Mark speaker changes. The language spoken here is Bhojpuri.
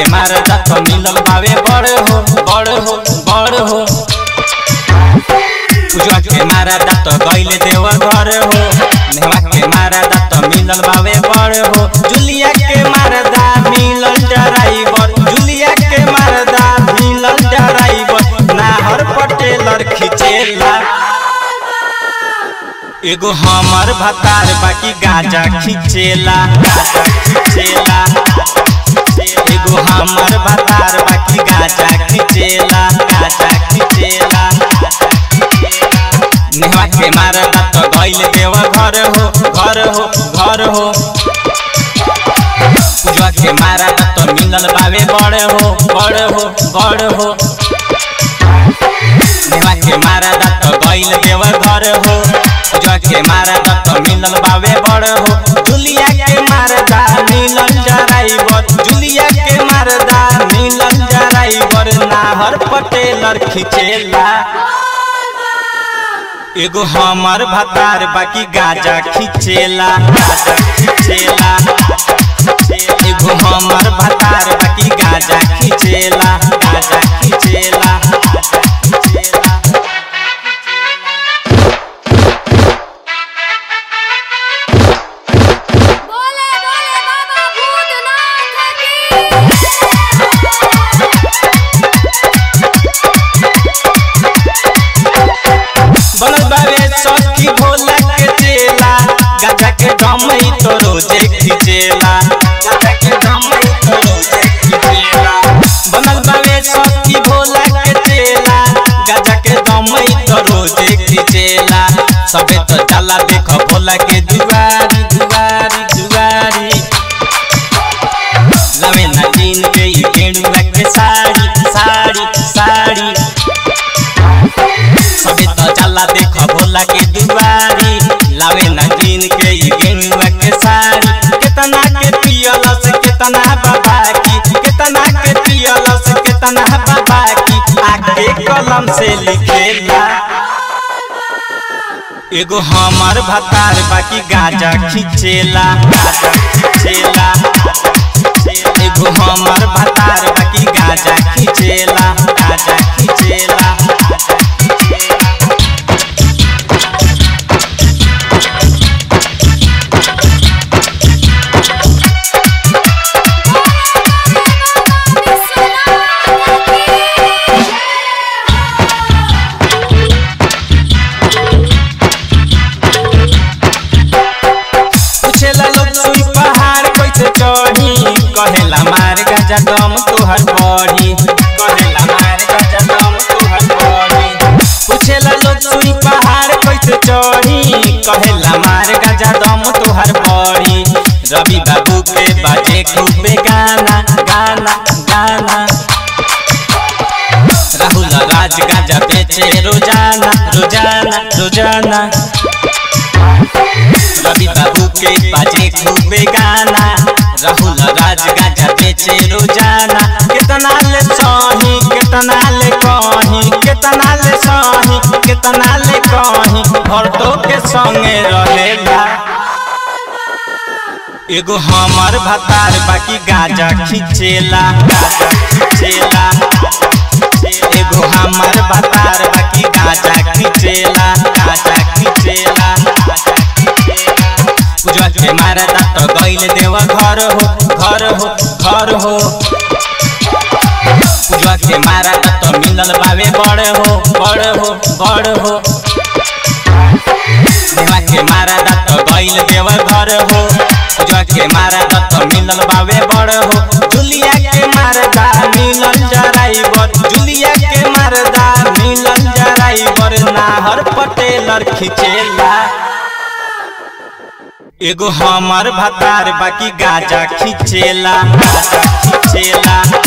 Speaker 1: मारदा तो मिलल बावे बड़ हो बड़ हो बड़ हो पूजवा के मारदा तो गइले देव घर हो नेवा के मारदा तो मिलल बावे बड़ हो जुलिया के मारदा मिलल ड्राइवर जुलिया के मारदा मिलल ड्राइवर नाहर पटेलर खिचेला एगो हमर भतार बाकी गाजा खिचेला गाजा खिचेला एगो हमर भतार बाकी गाजा खिचेला गाजा खिचेला नेहवा के मारदा तो गइल देव घर हो घर हो घर हो पूजवा के मारदा तो मिलल बावे बड़ हो बड़ हो बड़ हो नेहवा के मारदा तो गइल देव घर हो पूजवा के मारदा तो मिलल बावे बड़ हो जुलिया के मारदा मिलल ड्राइवर जुलिया के मारदा मिलल ड्राइवर नाहर पटेलर खिचेला एगो हमर भतार बाकी गाजा खिचेला गाजा खिचेला एगो हमर भतार बाकी गाजा खिचेला गाजा खिचेला
Speaker 2: बोले बोले बाबा भूतनाथ की
Speaker 1: बनल बावे सखी भोला के चेला गाजा के दमई तो रोजे खिचेला गाजा के दमई तो रोजे खिचेला बनल बावे सखी भोला के चेला गाजा के दमई तो रोजे खिचेला सबे तो जाला देख भोला के दुआरी दुआरी दुआरी लवे ना दिन के ई गेरुआ के साड़ी साड़ी साड़ी सबे तो चला देख भोला के दुआरी लावे ना दिन के ई गेरुआ के साड़ी केतना के पियलस केतना बाबा की केतना के पियलस केतना बाबा की आके कलम से लिखेला एगो हमर भतार बाकी गाजा खिचेला गाजा खिचेला एगो हमर भतार बाकी गाजा खिचेला गाजा खिचेला पूछेला लोग सुई पहाड़ कैसे चढ़ी कहेला मार गाजा दम तोहर बड़ी कहेला मार गाजा दम तोहर बड़ी पूछेला लोग सुई पहाड़ कैसे चढ़ी कहेला मार गाजा दम तोहर बड़ी रवि बाबू के बाजे खूबे गाना गाना गाना राहुल राज गाजा बेचे रोजाना रोजाना रोजाना रवि बाबू के बाजे खूबे गाना राहुल राज गाजा बेचे रोजाना कितना ले सही कितना ले कही कितना ले सही कितना ले कही भरतो के संगे रहेला एगो हमर भतार बाकी गाजा खिचेला गाजा खिचेला एगो हमर भतार बाकी गाजा खिचेला गाजा खिचेला पूजवा के मारदा तो गइल देव घर हो घर हो घर हो पूजवा के मारदा तो मिलल बावे बड़ हो बड़ हो बड़ हो देवा के मारदा तो गइल देव घर हो पूजवा के मारदा तो मिलल बावे बड़ हो जुलिया के मारदा मिलल ड्राइवर जुलिया के मारदा मिलल ड्राइवर नाहर पटेलर खिचेला एगो हमर भतार बाकी गाजा खिचेला गाजा खिचेला